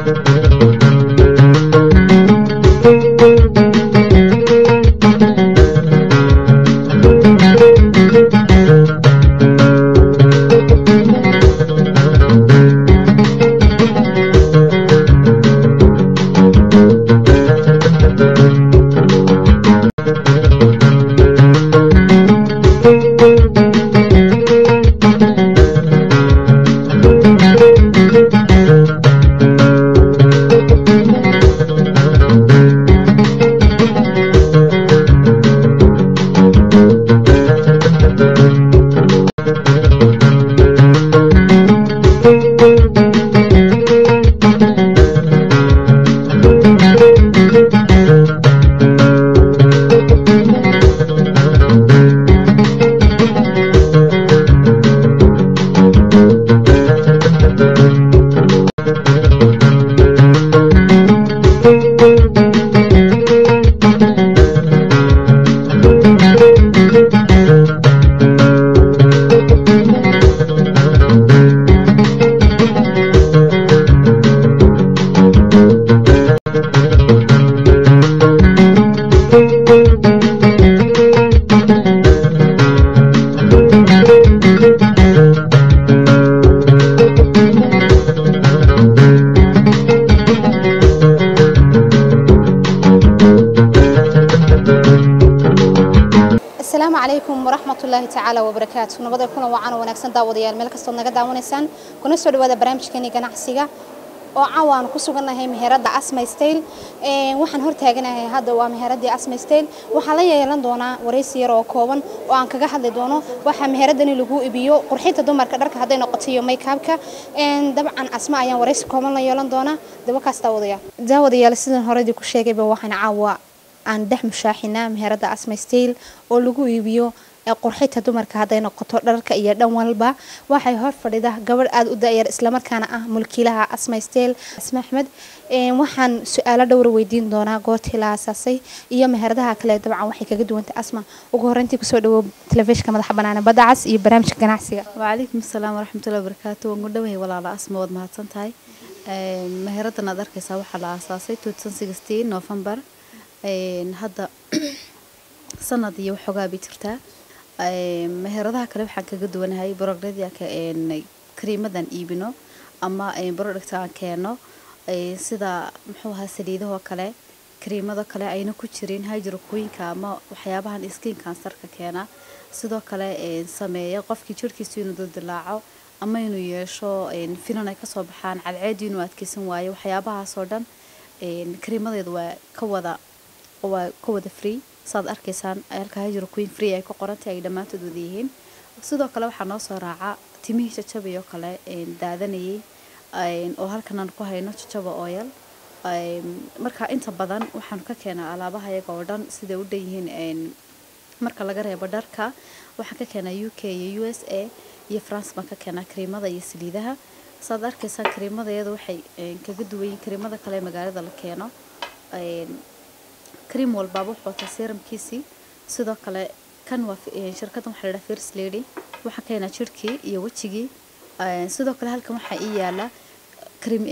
asalaamu calaykum waraxmatullaahi tacaala wabarakaatu nabada kuna wacan wanaagsan daawadayaal meel kastood naga daawanaysaan kuna soo dhawaada barnaamijkeeni ganacsiga oo cawaan ku sugannahay meherada asma style waxaan hortaaganahay hadda waa meheradii asma style waxaan la yeelan doonaa waraysi yar oo kooban oo aan kaga hadli doono waxa meheradani lagu iibiyo qurxinta dumarka dharka hadday noqoto iyo makeupka dabcan asma ayaan waraysi kooban la yeelan doonaa dabakaas daawadayaal daawadayaal sidan horedii ku sheegayba waxaan caawa aan dhex mushaaxinaa meherada asma style oo lagu iibiyo qurxinta dumarka hadday noqoto dharka iyo dhan walba waxay hor fadhida gabadh aada u da-yar islamarkaana ah mulkiilaha asma style asma axmed waxaan su-aalo dhowra weydiin doonaa goortii la aasaasay iyo meheradaha kale dabcan waxay kaga duwantay asma ugu horeyntii kusoo dhawow telefishinka madaxa banaana badda cas iyo barnaamijka ganacsiga وعليكم السلام ورحمة الله وبركاته وانقدوه ولا لا اسمه وضع مهتن تاي مهرتنا دركيسا waxaa la aasaasay 2016 November hadda sanad iyo waxoogaa bay jirtaa meheradaha kale waxaan kaga duwanahay borogradii kariimadan iibino ama borodhagta aan keeno sida muxuu ahaa saliidahoo kale kariimado kale ayna ku jirin hydrokooyinka ama waxyaabahan skin kansarka keena sidoo kale sameeya qofkii jirhkiisu inuu dildilaaco ama inuu yeesho finan ay kasoo baxaan cadceedu inuu adkeysan waayo waxyaabahaasoo dhan kariimadeedu waa ka wada waa ka wada free saad arkaysaan halka hydroqueen free ay ku qorantay ay dhammaantood wada yihiin sidoo kale waxaa noo soo raaca timihii jajabay oo kale daadanayay oo halkan aan ku hayno jajaba oil marka inta badan waxaan ka keenaa alaabaha iyaga oo dhan siday u dhan yihiin marka laga reebo dharka waxaan ka keenaa u k iyo u s a iyo france baan ka keenaa kariimada iyo saliidaha saad arkaysaan kariimada iyada waxay kaga duwan yihiin kariimada kale ee magaalada la keeno كريم والبابا وحوطة سيرم كيسي sidoo kale kan waa shirkadan waxaa ladhaha first lady waxaa keenaa jirhkii iyo wejigii sidoo kale halkan waxaa ii yaala krim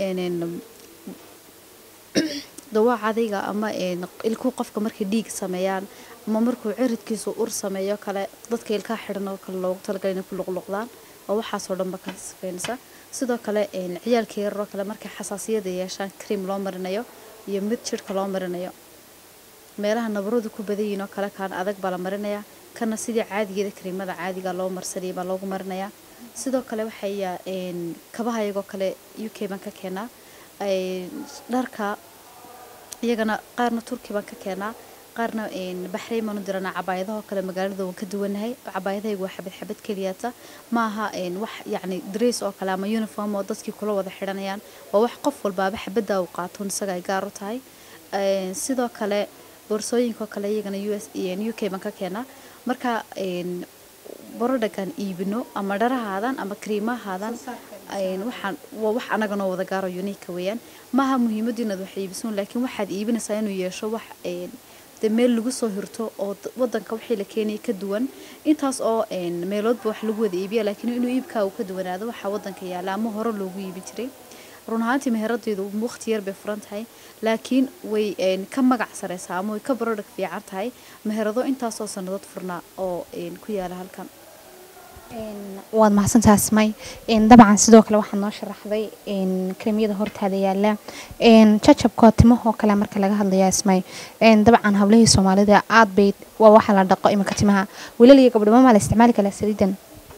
dawaa cadayga ama ilkuu qofka markay dhiig sameeyaan ama markuu ciridkiisu ur sameeyo kale dadka ilkaha xidhan oo kale loogu talagalay inay ku luqluqdaan oo waxaasoo dhanba ka sifeynaysa sidoo kale ciyaalka yararoo kale markay xasaasiyada yeeshaan cream loo marinayo iyo mid jirhka loo marinayo meelaha nabaradu ku badan yihiin oo kale kaan adag baa la marinayaa kana sidii caadigeeda kariimada caadiga loo marsanayay baa loogu marinayaa sidoo kale waxaya kabaha iyagoo kale u k baan ka keenaa dharka iyagana qaarna turki baan ka keenaa qaarna baxrayn baan u diranaa cabaayadahoo kale magaalada waan ka duwanahay cabaayadahaygu waa xabad xabad keliyata ma aha wax yacni dress oo kale ama uniform oo dadkii kula wada xidhanayaan waa wax qof walbaaba xabadda uu qaato isaga ay gaar u tahay sidoo kale boorsooyinkaoo kale iyagana u s u k baan ka keenaa marka borodhagaan iibino ama dharahaadan ama kariimahaadan waxaan waa wax anaga noo wada gaaro uniika weeyaan maaha muhiimadu inaad wax iibisuun laakiin waxaad iibinaysaa inuu yeesho wax de meel lagu soo hirto oo wadanka wixii la keenaya ka duwan intaas oo meeloodba wax lagu wada iibiya laakiin inuu iibkaa uu ka duwanaado waxaa wadanka yaala ama hore loogu iibi jiray run ahaantii meheradeydu waqti yar bay furan tahay laakiin way een, ka magac sareysaa ama way ka product fiican tahay meherado intaasoo sannadood furnaa oo een, ku yaala halkan Een, waad mahadsantahay asmay Een, dabcan sidoo kale waxaad noo sharaxday een, kareemyada hortaada yaala Een, jajabka timahoo kale marka laga hadlaya asmay Een, dabcan hablihii soomaalida aad bay waa waxa la dhaqo iminka timaha wiilal iyo gabdho ma la isticmaali kala saliidan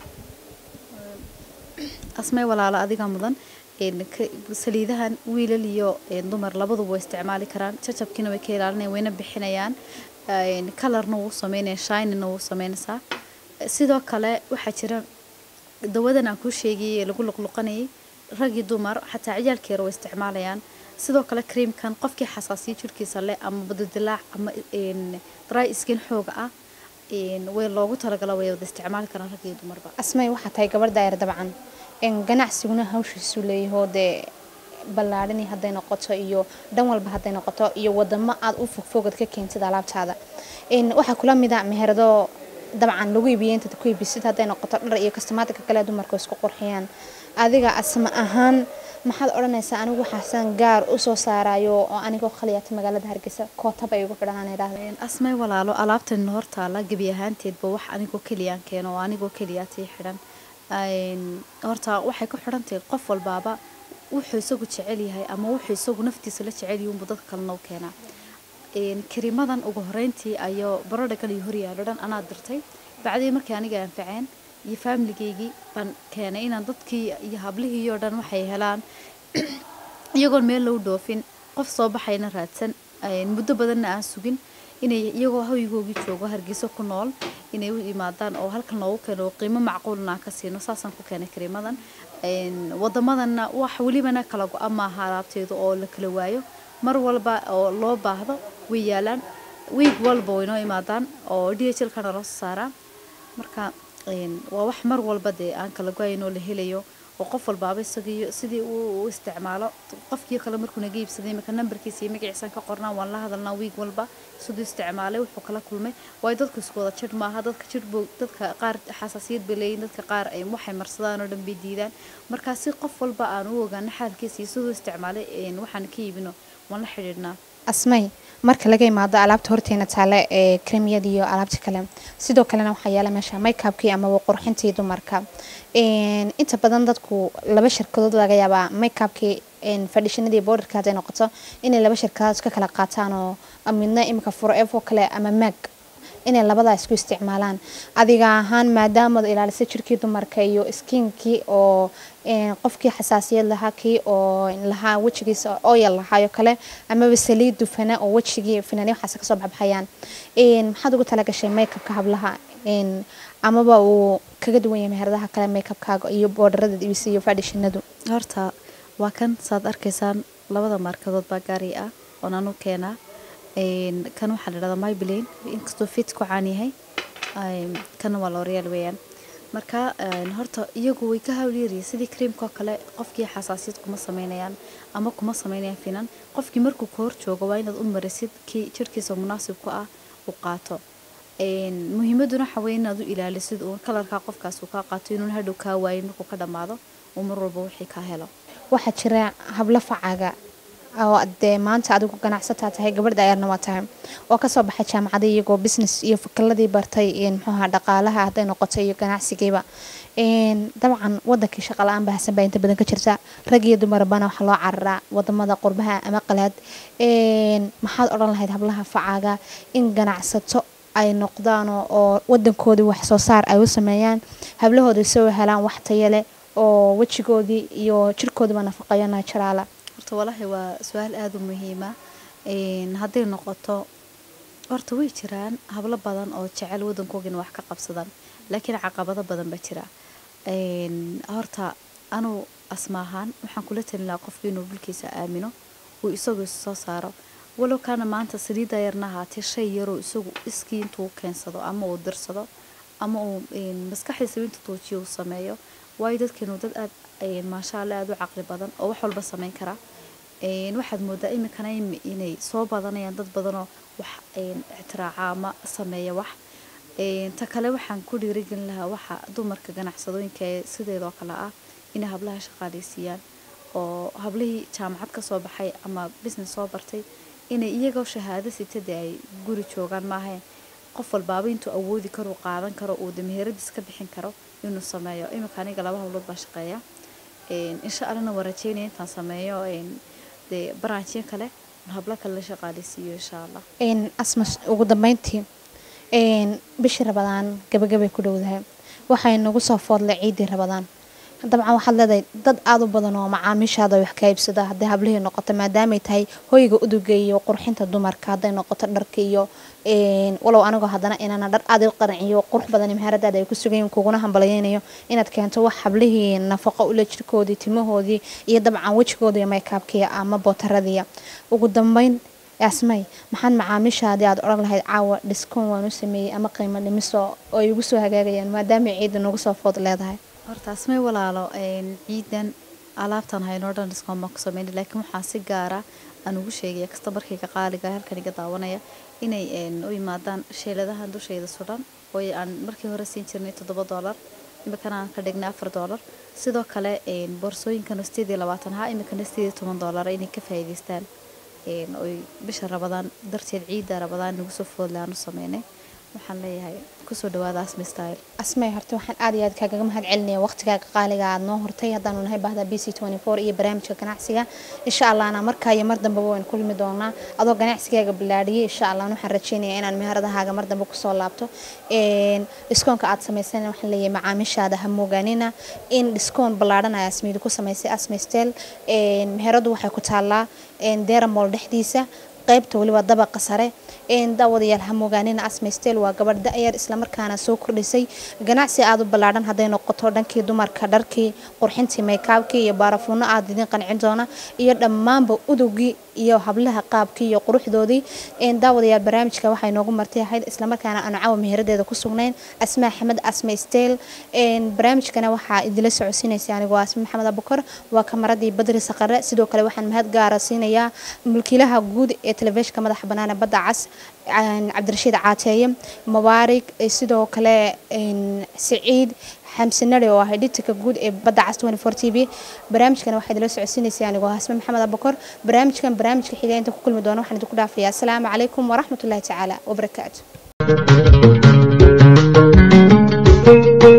asmay walaalo adiga mudan een, ka- saliidahan wiilal iyo een, dumar labaduba way isticmaali karaan jajabkiina way ka ilaalinayaan wayna bixinayaan een, kalarna wuu sameynaya shinina wuu sameynaysaa sidoo kale waxaa jira dawadan aan kuu sheegayay ee lagu luqluqanayay rag iyo dumar xataa ciyaalkeera way isticmaalayaan sidoo kale creamkan qofkii xasaasiyo jirkiisa leh ama badadilaac ama een, dry skin xooga ah een, way loogu talagala way wada isticmaali karaan rag iyo dumarba asmay waxaa tahay gabar daayar dabcan Een, ganacsiguna hawshiisu leeyaho dee ballaadhani hadday noqoto iyo dhan walba hadday noqoto iyo wadamo aad u fogfogad ka keentid alaabtaada Een, waxaa kula mid a meherado dabcan lagu iibiyey intaad ku iibisid hadday noqoto dhar iyo kastamaatika kale dumarku isku qurxiyaan adiga asma ahaan maxaad odhanaysaa anigu waxaasan gaar u soo saarayo oo anigoo khaliyaata magaalada hargeysa kootaba igu xidhanaan idhaahda Een, asmay walaalo alaabtan hortaala gebi ahaanteedba wax anigoo keliyaan keeno oo anigoo keliyaa tii xidhan Een, horta waxay ku xidhan tahay qof walbaaba wuxuu isagu jecel yahay ama wuxuu isagu naftiisa la jecel yahay unbuu dadka kalena u keenaa Een, karimadan ugu horeyntii ayuu barodha kale iyo horyaalo dhan anaa dirtay bacdii markii aniga anfaceen iyo faamiligeygii baan keenay inaan dadkii iyo hablihii oo dhan waxay helaan iyagoon meel loo dhoofin qof soo baxayna raadsan een, muddo badanna aan sugin inay iyagoo hoygoogii joogo hargeyso ku nool inay u imaadaan oo halkan loogu keeno oo qiimo macquulna aan ka siino saasaan ku keenay kariimadan Een, wadamadanna wax welibana kala go-a maaha alaabteedu oo la kala waayo mar walba oo loo baahdo way yaalaan wiig walba way noo imaadaan oo d h lkana loo soo saaraa marka een, waa wax mar walba dee aan kala go-ayn oo la helayo oo qof walbaaba isagiyo sidii uu u isticmaalo qofkii kale markuu naga iibsaday imika nambarkiisa iyo magaciisaan ka qornaa waan la hadalnaa wiig walba siduu isticmaalay wuxuu kala kulmay waayo dadku isku wada jir maaha dadka jir buu dadka qaar xasaasiyad bay leeyihin dadka qaar ay waxay marsadaan oo dhan bay diidaan markaa si qof walba aan u ogaano xaalkiisa iyo siduu isticmaalay een, waxaan ka iibino waan la xidhiidhnaa asmay marka laga imaado alaabta horteena taale ee kremiyada iyo alaabta kale sidoo kalena waxaa yaala meesha makeupkii amaba qurxintii dumarka Een, inta badan dadku laba shirkadood laga yaabaa makeupkii een, fadhishanadii boodarka hadday noqoto inay laba shirkadood ka kala qaataan oo midna imika forever kale ama mag inay labadaa isku isticmaalaan adiga ahaan maadaamaad ilaalisa jirkii dumarka iyo skinkii oo een, qofkii xasaasiyad lahaa kii oo lahaa wejigiisa oyal lahaayo kale amaba saliid dufana oo wejigii finani waxaas kasoo baxbaxayaan Een, maxaad ugu talagashay makeupka hablaha Een, amaba uu kaga duwan yahay meheradaha kale makeupkaaga iyo boodarada ibisa iyo fadhishanadu horta waa kan saad arkaysaan labada markadood baa gaari ah oon anu keenaa Een, kan waxaa la dhahdaa myblane inkastoo fit ku caan yahay Een, kana waa l'oreal weeyaan marka een, horta iyagu way ka hawlyaryihiin sidii creamka oo kale qofkii xasaasiyad kuma sameynayaan ama kuma sameynayaan finan qofkii markuu ka hor joogo waa inaad u marisid kii jirkiisa munaasib ku ah u qaato Een, muhiimaduna waxa weeye inaad u ilaalisid uun kalarkaa qofkaas uu kaa qaato inuun hadhow kaa waayin markuu ka dhammaado uu mar walba wixii kaa helo waxaa jira hablo facaga oo dee maanta adigu ganacsataa tahay gabadh daayarna waa tahay oo kasoo baxay jaamacada iyagoo business iyo fakiladii bartay een, muxuu ahaa dhaqaalaha hadday noqoto iyo ganacsigiiba Een, dabcan wadankii shaqa la-aan bahasan baa inta badan ka jirta rag iyo dumarabana waxaa loo cararaa wadamada qurbaha ama qalaad Een, maxaad odhan lahayd hablaha facaga in ganacsato ay noqdaan oo- oo wadankoodii wax soo saar ay u sameeyaan hablahooda soo helaan wax tayo leh oo wejigoodii iyo jirkoodiiba nafaqeeyo naajaraala horta walaahi waa su-aal aada u muhiima Een, hadday noqoto horta way jiraan hablo badan oo jecel wadankoogina wax ka qabsadaan laakiin caqabado badan baa jira Een, horta anuu asma ahaan waxaan kula talin lahaa qofka inuu dhulkiisa aamino uu isagu is soo saaro walow kaana maanta saliidda yarna ahaatee shay yaroo isagu iskii intuu keensado ama uu dirsado ama uu een, maskaxdiisa intuu tuujiyo uu sameeyo waayo dadkeenu dad aad een, maasha allah aada u caqli badan oo wax walba sameyn kara Een, waxaad moodaa iminkana im- inay soo badanayaan dad badanoo wax een, ictiraaca ama sameeya wax Een, ta kale waxaan ku dhiirigelin lahaa waxa dumarka ganacsadooyinka ee sideedoo kale ah inay hablaha shaqaaleysiiyaan oo hablihii jaamacad ka soo baxay ama business soo bartay inay iyagoo shahaado sitade ay guri joogaan maahayn qof walbaaba intuu awoodi karo uu qaadan karo uu dameheradiis ka bixin karo inuu sameeyo iminka aniga laba hawlood baa shaqeeya insha allana waa rajeynaya intaan sameeyo dee baraanjyo kale hablo kale la shaqaaleysiiyo insha allah asma ugu dambeyntii bishii rabadaan gabagabay ku dhowdahay waxay nagu soo foodlay ciidii rabadaan dabcan waxaad leedahay dad aada u badan oo macaamiishaada wax ka iibsada hadday hablihii noqoto maadaamay tahay hoyga uduga iyo qurxinta dumarka hadday noqoto dharka iyo walow anigoo haddana inana dhar aada u qaranciyo qurux badan maharadaada ay ku sugayiin kuguna hambalyeynayo inaad keento wax hablihii nafaqo ula jirkoodii timahoodii iyo dabcan wejigoodii maykaabkiya ama bootaradiya ugu dambeyn asmay maxaad macaamiishaadii aad odhan lahayd caawa dhiskoon waan u sameeyey ama qiimo dhimiso oo ay igu soo hagaagayaan maadaamay ciidda nagu soo food leedahay horta asmay walaalo ciidan alaabtan haynoo dhan dhiskoon baan ku sameynay laakiin waxaa si gaara aan ugu sheegaya kastamarkayga qaaliga halkan iga daawanaya inay u yimaadaan sheeladahan dushayda sudhan oo aan markii hore siin jirnay toddoba doolar imikana aan ka dhignay afar doolar sidoo kale boorsooyinkan sideed iyo labaatan ha imikana sideed iyo toban doolar inay ka faa'iidaystaan oy bisha rabadaan darteed ciidda rabadaan nagu soo foodle aan u sameynay waxaan leeyahay kusoo dhawaada asmi style asmay horta waxaan aad iyo aad kaagaga mahad celinaya waqtigaaga qaaliga aad noo hortay haddaanu nahay bahda b c iyo barnaamijka ganacsiga insha allahna markaa iyo mar dambeba waynu kulmi doonaa adoo ganacsigaaga bilaadhiyay insha allah waxaan rajeynaya inaan meheradahaaga mar dambe kusoo laabto dhiskoonka aad samaysana waxaan leeyahay macaamiishaada ha moogaanina in dhiskoon ballaadhan ay asmiyadu ku samaysay asmi style meheradu waxay ku taallaa deramol dhexdiisa qaybta weliba dabaqa sare daawadayaal hamogaanina asmaystel waa gabadh da-yar islamarkaana soo kordhisay ganacsi aada u ballaadhan hadday noqoto dhankii dumarka dharkii qurxintii maykaabkii iyo baarafuuno aada idin qancin doona iyo dhammaanba udugii iyo hablaha qaabkii iyo quruxdoodii daawadayaal barnaamijka waxay noogu martay ahayd islamarkaana aanu cawa meheradeeda ku sugnayn asmaa axmed asmaystel barnaamijkana waxaa idila socodsiinaysa anigoo asma maxamed abukar waa kamaradii badri saqare sidoo kale waxaan mahad gaara siinayaa mulkiilaha guud ee telefishinka madaxa banaana badda cas cabdirashiid caateeye mubaarig sidoo kale siciid xamsinare oo ah editorka guud ee badda cas t v barnaamijkan waxaa idila socodsiinaysa anigoo hasme maxamed abukar barnaamijkan barnaamijka xiga inta ku kulmi doona waxaan idinku dhaafayaa asalaamu calaykum waraxmatullahi tacaala wabarakaatu